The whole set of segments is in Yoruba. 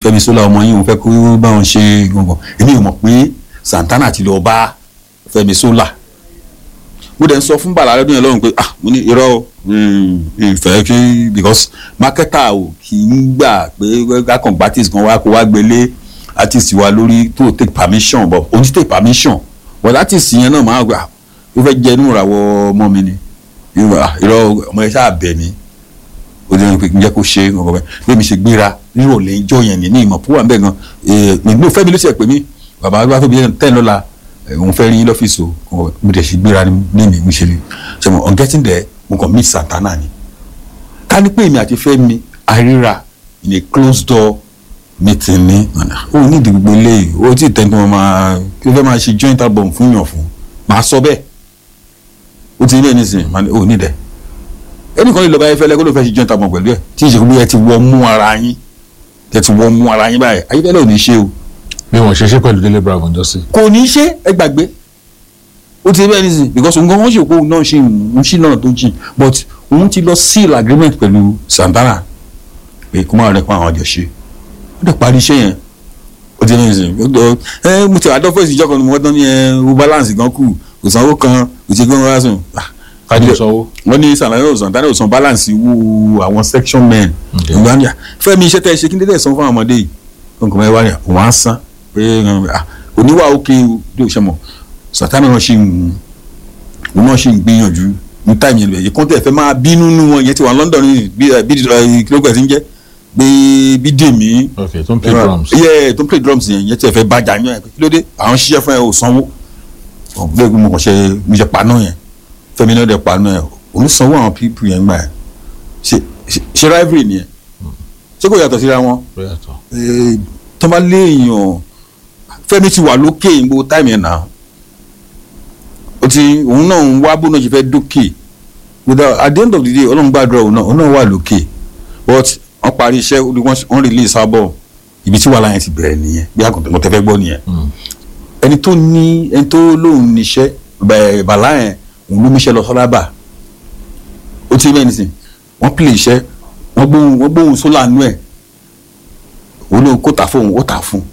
Fẹ́mi Sola ọmọ yìí òun fẹ́ kó bá wọn ṣe gbọngàn èmi ò mọ̀ pé Santana ti lọ bá Fẹ́mi Sola mo dẹ̀ ń sọ fún bàlá lọ́dún yẹn lọ́rùn pé ah mo ní irọ́ o ìfẹ́ kí because marketer ò kì í gbà pé kákan artist kan wá kó wá gbélé artist wa lórí tó take permission but o ti take permission but artist yẹn náà máa gbà ó fẹ́ jẹ́ inú ìràwọ̀ ọmọ mi ni irọ́ ọmọ ẹ ṣáà bẹ̀ mí ó dẹ̀ ní pé njẹ́ kó ṣe ọkọ̀ bẹ́ẹ̀ bí mi ṣe gbéra nírọ̀lẹ́ ìjọ yẹn ní ìmọ̀ púpọ̀ bẹ́ẹ̀ gan ìgbó fẹ́mi ló ṣe pè mí bàbá wa tó bí tẹ́ lọ́la òun fẹ́ rí yín lọ́fíìsì o mo dẹ̀ ṣe gbéra ní mi mo ṣe rí ṣe mo on getting there mo kàn meet Santana ni ká ní pé èmi àti Fẹ́mi àríra in a closed door meeting ní o ní ìdí gbogbo eléyìí o tí tẹ́ tí wọ́n máa kí ló fẹ́ máa ṣe joint album fún yàn fún màá sọ bẹ́ẹ̀ o ti ní ẹni sìn o ní dẹ̀ ẹnìkan lè lọ báyìí fẹ́lẹ́ kó ló fẹ́ ṣe joint album pẹ̀lú ẹ̀ tí ìṣègùn bí ẹ ti wọ mú ara yín ẹ ti wọ mú ara yín báyìí ayífẹ́lẹ́ ò ní ṣe o bí wọn ṣe ṣe pẹ̀lú Délé Bravo ǹjọ́ sí. kò ní ṣe ẹ gbàgbé ó ti bẹ́ẹ̀ nísìnyí because òun gan wọ́n ṣe òpó náà ṣe ń ṣí náà tó jìn but òun ti lọ seal agreement pẹ̀lú Santana pé kó máa rẹ pa àwọn àjọṣe ó dẹ̀ parí iṣẹ́ yẹn ó ti bẹ́ẹ̀ nísìnyí ó dọ̀ ẹ mo ti àdọ́ fèsì ìjọkọ̀ ni mo tán ní ẹ o balance gan kù kò sanwó kan kò ṣe gbọ́n wá sùn. kájú sanwó. wọ́n ní Santana ò san balance wú àwọn section men ìgbà ní Fẹ́mi iṣẹ́ tẹ́ ṣe kí n dédé san fún àwọn ọmọdé yìí nǹkan mẹ́wàá ni òun á san pé oníwà òkè bí o ṣe mọ̀ Santana náà ṣì ń òun náà ṣì ń gbìyànjú ní táìmì yẹn lẹ́yìn kọ́ńtẹ̀ fẹ́ máa bínú nú wọn yẹn ti wà London ní bí kìlógún ẹ̀sìn jẹ́ pé bí dèmí. ok tó ń play drums. yẹ tó ń play drums yẹn yẹn ti fẹ́ bàjá yẹn ẹ̀ kí ló dé àwọn ṣiṣẹ́ fún ẹ ò sanwó bẹ́ẹ̀ mo kàn ṣe mo ṣe paná yẹn Fẹ́mi náà dẹ̀ paná yẹn òun sanwó àwọn pípù yẹn gbà yẹn ṣe rivalry nìyẹn ṣé kò yàtọ̀ síra wọn tó bá léèyàn Fẹ́mi ti wà lókè ìgbò táìmì ẹ̀ náà ó ti òun náà ń wá bó náà ṣe fẹ́ dókè without at the end of the day ọlọ́run gbàdúrà òun náà òun náà wà lókè but wọ́n parí iṣẹ́ wọ́n release album ibi tí wàhálà yẹn ti bẹ̀rẹ̀ nìyẹn bí àgùntàn mo tẹ́ fẹ́ gbọ́ nìyẹn ẹni tó ní ẹni tó lóun níṣẹ́ bàlá yẹn òun ló níṣẹ́ lọ sọ́lábà ó ti bẹ́ẹ̀ nísìn wọ́n pèlè iṣẹ́ wọ́n gbóhùn wọ́n gbóhùn sólà nú ẹ̀ òun ló kó tà fóun ó tà fún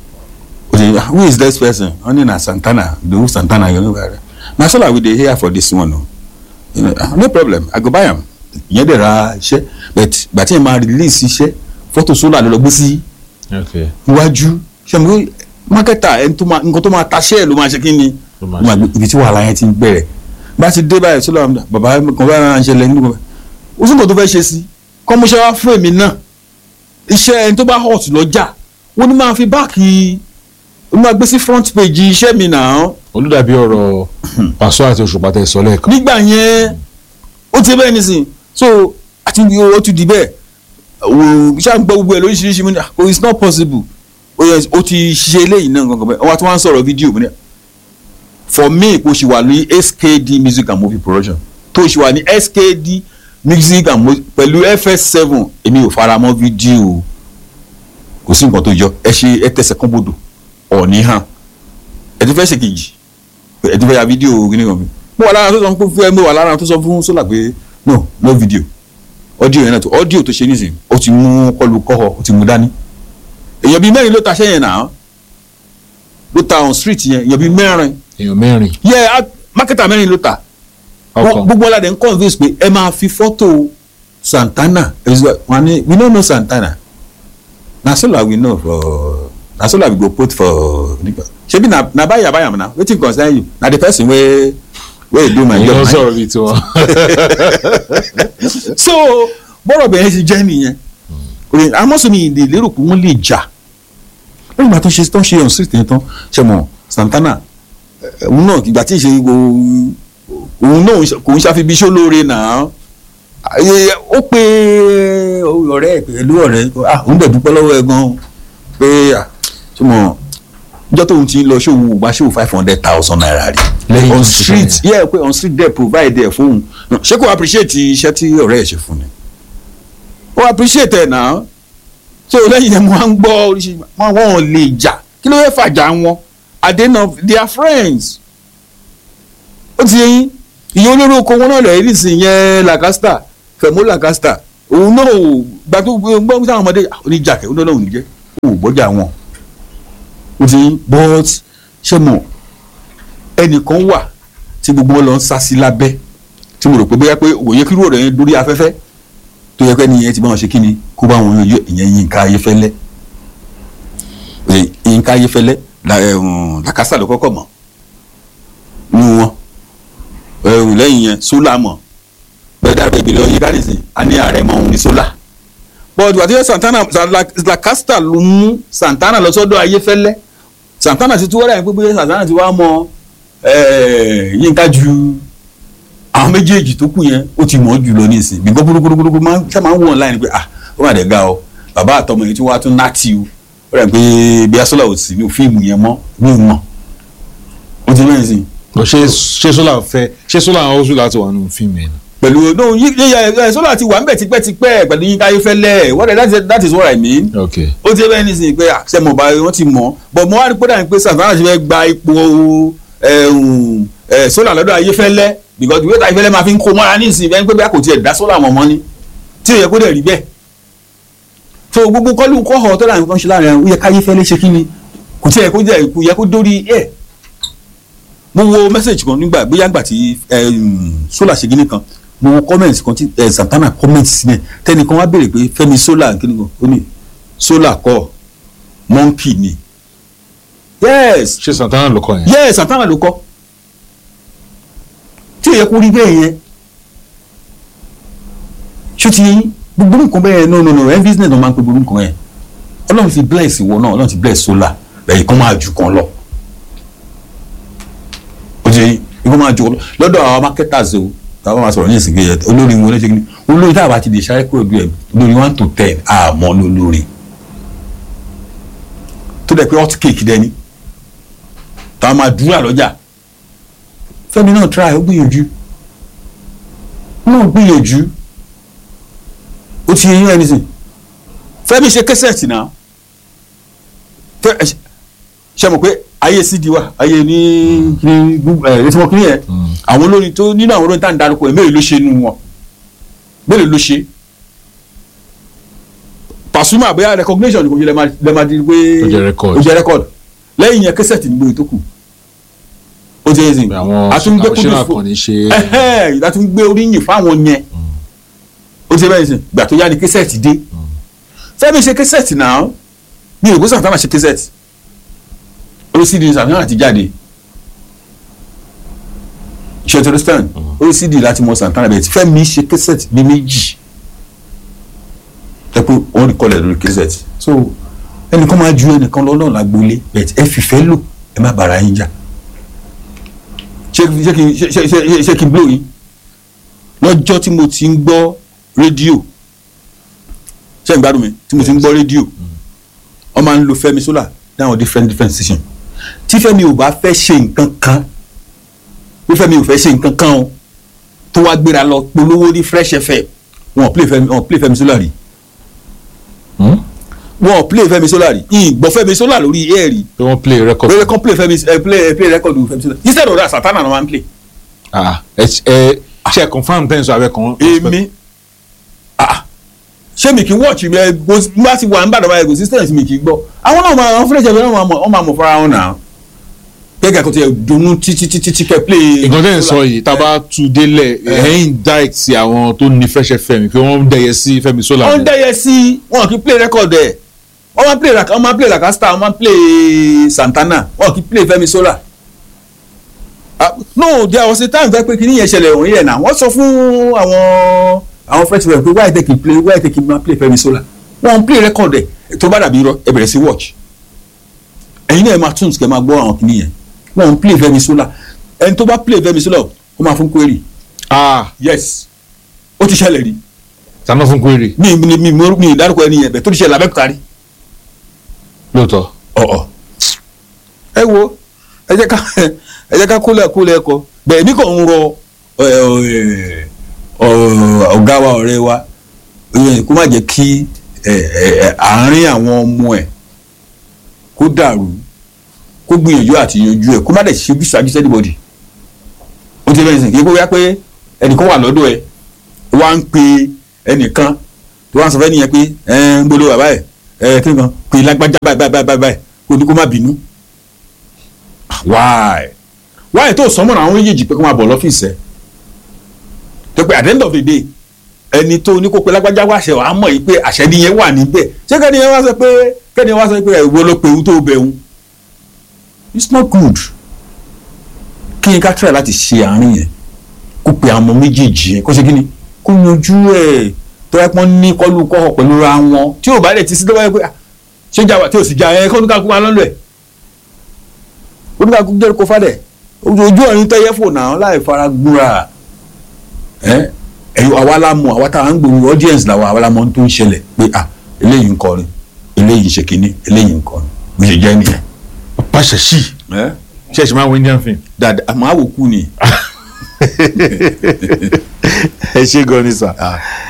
who is this person only na Santana the who Santana you know right na sola we dey hear for this one o you know, no problem i go buy am ìyẹn dẹ̀ ra iṣẹ́ but gbàtí ẹ̀ máa release iṣẹ́ fọ́tò sola ló lọ gbé sí iwájú ṣé mo mákẹ́tà ẹni tó máa nǹkan tó máa taṣẹ́ ẹ̀ ló máa ṣe kí ni ibi tí wàhálà yẹn ti ń bẹ̀rẹ̀ bá ti dé báyìí sola bàbá kan bá ara ń ṣẹlẹ̀ nínú ó sì kò tó fẹ́ ṣe sí kọ́mọṣẹ́ wá fún èmi náà iṣẹ́ ẹni tó bá hot lọ́jà wọ́n ní máa fi báàkì ó máa gbé sí front page iṣẹ́ mi náà. olùdàbí ọ̀rọ̀ Paso àti Òṣùpá tẹ sọ lẹ́ẹ̀kan. nígbà yẹn ó ti bẹ́ẹ̀ nísìn so àti ó ti di bẹ́ẹ̀ ṣáà ń gbọ́ gbogbo ẹ̀ lóríṣiríṣi mi ní oh it's not possible ó ti ṣe eléyìí náà gangan bẹ́ẹ̀ wọ́n ti wá ń sọ̀rọ̀ fídíò mi ní for me kò ṣì wà ní SKD music and movie production tó ṣì wà ní SKD music and movie pẹ̀lú FS7 èmi ò fara mọ́ fídíò kò sí nǹkan tó jọ ẹ ṣe ẹ tẹsẹ̀ kán bodò ọ̀ní hàn ẹtí fẹ́ ṣe kejì ẹtí fẹ́ ya fídíò gíní kan mi mo wà lára tó sọ fún ẹ mo wà lára tó sọ fún sólà pé no no video audio yẹn náà tó audio tó ṣe nísìnyí ó ti mú kọlu kọ́họ ó ti mú dání èèyàn bíi mẹ́rin ló ta sẹ́yìn náà ló ta on street yẹn èèyàn bíi mẹ́rin èèyàn mẹ́rin. yẹ mákẹ́tà mẹ́rin ló ta gbogbo ọ̀làdẹ̀ ń convince pé ẹ máa fi fọ́tò Santana wọn ni we no know Santana na sola we know for na so like we go put for shebi na na buy buy am na wetin concern you na the person wey wey do my job. ìyẹn sọ̀rọ̀ bíi tiwọn. so bọ́rọ̀ bẹ̀rẹ̀ ti jẹ́ nìyẹn amọ́sọ̀mi ìdè lérò pé wọ́n lè jà lẹ́yìn ìgbà tó ṣe tó ṣe on street yẹn tán ṣe mọ̀ Santana òun náà ìgbà tí ì ṣe òun náà kò ń ṣàfi bí iṣẹ́ olóore náà ó pe ọ̀rẹ́ ẹ̀ pẹ̀lú ọ̀rẹ́ òun dẹ̀ dúpẹ́ lọ́wọ́ ẹ̀ gan-an pé túmọ̀ njọ́ tóun ti ń lọ ṣòwò gba ṣòwò five hundred thousand naira rí Lẹ́yìn on tó ti street ṣe yeah pé on street there provide ẹ̀ fóun ṣé kò appreciate iṣẹ́ tí ọ̀rẹ́ ẹ̀ ṣe fún ni ó appreciate ẹ̀ náà so lẹ́yìn ẹ̀ mo máa ń gbọ́ oríṣiríṣi wọn wọn lè jà kí ló fẹ́ fàjà wọn at the end of they are friends ó ti yẹn ìyẹn olórí oko wọn náà lẹ́yìn nísìnyí yẹn Lancaster Fẹ̀mọ́ Lancaster òun náà ò gbà tó gbọ́ sáwọn ọmọdé oníjàkẹ́ òun náà ò ní jẹ́ kò gbọ́jà wọn ó ti ń but ṣé mo ẹnìkan wà tí gbogbo wọn lọ ń sá sí lábẹ́ tí mo rò pé bóyá pé òye kírú ọ̀rọ̀ yẹn lórí afẹ́fẹ́ tó yẹ pé nìyẹn ti bá wọn ṣe kí ni kó bá wọn yọ ìyẹn Yínká Ayéfẹ́lẹ́ Yínká Ayéfẹ́lẹ́ làkàsà ló kọ́kọ́ mọ̀ nù wọn ẹ̀rù lẹ́yìn yẹn sólà mọ̀ bẹ́ẹ̀ dábẹ́ ìbílẹ̀ ọyẹ káàdìsì a ní ààrẹ mọ̀ òun ní sólà. bọ́ọ̀dù àti Santana làkàsà ló mú Santana lọ sọ́dọ̀ Ayéfẹ́lẹ́ Santana ti tún wọ́n rẹ̀ pé bóyá Santana ti wá mọ Yínká ju àwọn méjèèjì tó kù yẹn ó ti mọ̀ ọ́ jù lọ ní ìsìn bí gbọ́gbọ́gbọ́gbọ́gbọ́ máa ṣe máa ń wọ̀n láì ní pé ah ó mà dé ga ọ bàbá àtọmọ yìí tí wọ́n á tún náàtì o ó rẹ̀ pé bí asọ́là ò sí ní fíìmù yẹn mọ́ ní ìmọ̀ ó ti mẹ́rin sí i ṣé ṣé sólà fẹ́ ṣé sólà àwọn oṣù láti wà nínú fíìmù yẹn. pẹ̀lú no yíyá sólà ti wà ń bẹ̀ tipẹ́tipẹ́ pẹ̀lú Yínká Ayéfẹ́lẹ́ what that is, that is what I mean. ok ó ti bẹ́ẹ̀ nísìnyí pé àṣẹ mọ̀ báyìí wọ́n ti mọ̀ but mo wá rí pé pé Santana ti fẹ́ gba ipò sólà lọ́dọ̀ Ayéfẹ́lẹ́ because ìwé Ayéfẹ́lẹ́ máa fi ń kó mọ́ra nísìnyí bẹ́ẹ̀ pé bí a kò tiẹ̀ dá sólà mọ̀ mọ́ ni tí ò yẹ kó dẹ̀ rí bẹ́ẹ̀ so gbogbo kọ́lù kọ́họ̀ tó láàrin kan ṣe láàrin ó yẹ káyéfẹ́lẹ́ ṣe kí ni kò tiẹ̀ kó jẹ́ kò yẹ kó dórí ẹ̀ mo wo message kan nígbà bóyá nígbà tí solar ṣe gíní kan mo wo comment kan tí Santana comment sílẹ̀ tẹnìkan wá béèrè pé Fẹ́mi solar kíni kan ó ní solar kọ́ monkey ni yes ṣé Santana ló kọ yẹn. yes Santana ló kọ́ tí ò yẹ kó rí bẹ́ẹ̀ yẹn ṣó ti yẹn gbogbo nǹkan bẹ́ẹ̀ no no no every business ló máa ń pe gbogbo nǹkan yẹn ọlọ́run ti bless ìwọ náà ọlọ́run ti bless solar lẹ́yìn kan máa ju kan lọ ó ti ikú máa ju kan lọ lọ́dọ̀ àwọn marketers o táwọn máa sọ̀rọ̀ ní ìsìnkú yẹn olórí wọn ló ṣe kíni olórí tá a bá ti di ṣáré kúrò bí ẹ olórí one to ten àmọ́ lólórí tó dẹ̀ pé hot cake dẹni táwọn máa dúró àlọ́jà Fẹ́mi náà try ó gbìyànjú náà gbìyànjú ó ti yẹn ẹni sìn Fẹ́mi ṣe kẹsẹ̀tì náà fẹ́ ṣe mọ̀ pé ayé cd wa ayé ní ní ẹ létí wọn kí ni yẹn àwọn olórin tó nínú àwọn olórin tá à ń darúkọ ẹ mélòó ló ṣe nu wọn mélòó ló ṣe Pasuma àbẹ́yà recognition kò yẹ lẹ́ẹ̀ máa di pé Ó jẹ́ record. ó jẹ́ record lẹ́yìn yẹn kẹsẹ̀tì nígbò tó kù ó ti yẹ sìn àwọn àtúngbé àwọn kúndùn ṣẹ́nà fún kan ní ṣe ẹhẹ́ láti gbé oríyìn fáwọn yẹn ó ti bẹ́ẹ̀ sìn gbà tó yá ni kẹsẹ̀tì dé Fẹ́mi ṣe kẹsẹ̀tì náà mi ò gbé Santana ṣe kẹsẹ̀tì orí cd Santana ti jáde ṣe to understand orí cd láti mọ Santana bẹ́ẹ̀ tí Fẹ́mi ṣe kẹsẹ̀tì bí méjì ẹ pé wọ́n rí kọlẹ̀ lórí kẹsẹ̀tì so ẹnìkan máa ju ẹnìkan lọ́nà lágboolé bẹ́ẹ̀ ẹ fìfẹ́ lò ẹ má bàrà yín jà ṣé ṣé kí ṣé ṣé ṣé ṣé kí n blow yín lọ́jọ́ tí mo ti ń gbọ́ rédíò ṣé ń gbádùn mi tí mo ti ń gbọ́ rédíò wọ́n máa ń lo Fẹ́mi Sola ní àwọn different different station tí Fẹ́mi ò bá fẹ́ ṣe nǹkan kan bí Fẹ́mi ò fẹ́ ṣe nǹkan kan o tó wá gbéra lọ polówó ní Fresh FM wọn ò play Fẹ́mi wọn ò play Fẹ́mi Sola rí Hmm? wọn ò play Fẹ́mi Sola rí ìgbọ́ Fẹ́mi Sola lórí air rí pé wọ́n play record. lórí kan play Fẹ́mi ẹ play ẹ play record Fẹ́mi Sola instead of that Santana náà máa ń play. ah ẹ ẹ ṣe confam ten so abẹ kan. èmi ah ṣé mi kì í watch mi ẹ bó bá ti wà nígbàdàn báyìí resistance mi kì í gbọ́ àwọn náà máa àwọn fúnlẹ̀ jẹ̀bi náà máa mọ̀ ọ́n máa mọ̀ fara wọn náà kẹ́kẹ́ kò tiẹ̀ dunnú títí títí tí kẹ́ play. nǹkan tẹ́ ẹ̀ sọ yìí tá a bá tu délẹ̀ ẹ̀yìn direct sí àwọn tó ní Fresh FM pé wọ́n ń dẹ̀yẹ sí Fẹ́mi Sola. wọ́n ń dẹ́yẹ sí wọn kì í play record ẹ̀ wọ́n máa play wọ́n máa play Lakasta wọ́n máa play Santana wọ́n kì í play Fẹ́mi Sola. Ah, no there was a time pé kíní yẹn ṣẹlẹ̀ òun yẹn náà wọ́n sọ fún àwọn àwọn fresh FM pé why take play why take máa play Fẹ́mi Sola wọ́n ń play record ẹ̀ tó bá dàbí irọ́ ẹ bẹ̀rẹ̀ sí watch ẹ̀yin náà ẹ máa tunes kẹ́ máa gbọ́ àwọn kíní yẹn wọ́n ń play Fẹ́mi Sola ẹni tó bá play Fẹ́mi Sola ó máa fún query ah yes ó ti ṣẹlẹ̀ rí tàná fún query mi mi mi mi mi dárúkọ ẹni yẹn bẹ́ẹ̀ tó ti ṣẹlẹ̀ abẹ́kúta rí lóòótọ́. ọ̀ọ̀ ẹ wo ẹ jẹ́ ká ẹ jẹ́ ká kólẹ̀ kólẹ̀ kọ bẹ́ẹ̀ ní kò ń rọ ẹ, ẹ, ọ, ọ̀gá wa ọ̀rẹ́ wa ẹ, kó má jẹ́ kí ẹ, ẹ, ẹ, àárín àwọn ọmọ ẹ̀ kó dàrú kó gbìyànjú àti yanjú ẹ̀ kó má dẹ̀ ṣe bí ṣáájú sẹ́díbọ̀dì ó ti bẹ́ẹ̀ sìn kí kó wá pé ẹnìkan wà lọ́dọ̀ ẹ̀ wá ń pe ẹnìkan tó wá ń sọ fẹ́ nìyẹn pé ẹ ń gbọ́dọ̀ bàbá ẹ̀ ẹ kí nǹkan pé lágbájá báyìí báyìí báyìí báyìí kò ní kó má bínú why why tó sọmọ àwọn méjèèjì pé kó máa bọ̀ lọ́fíìsì ẹ̀ tó pé at the end of the day ẹni tó ní kó pe lágbájá wá ṣe wàá mọ̀ yìí pé àṣẹ nìyẹn wà níbẹ̀ ṣé kẹ́ni yẹn wá sọ pé kẹ́ni yẹn wá sọ pé ẹ̀wọ́ ló pe òun tó bẹ̀ òun it's not good kí n ká try láti ṣe àárín yẹn kó pe àwọn ọmọ méjèèjì yẹn kó ṣe kí ni kó yanjú ẹ̀ tó yẹ pọ́n ní kọ́lù kọ́họ̀ pẹ̀lú ra wọn tí ò bá dẹ̀ ti sí lọ́wọ́ yẹ pé ah, ṣé jà wà tí ò sì jà ẹ̀ kó oníkàkú máa lọ́lọ́ ẹ̀ oníkàkú jẹ́ kó fádẹ̀ ojú ọ̀rin tẹ́yẹ́ fò náà láì fara gbúra ẹ̀ ẹ̀yọ àwa la mọ̀ àwa táwa ń gbòòrò audience làwa àwa la mọ̀ ohun tó ń ṣẹlẹ̀ pé ah eléyìí ń kọrin eléyìí ń ṣe kínní eléyìí ń kọrin bó ṣe jẹ́ nìyẹn. pàṣẹ sí ẹ ṣẹ̀ṣẹ̀ máa wo indian film. dada àmọ́ àwòkù ni ẹ ṣe gan ni sà. Ah.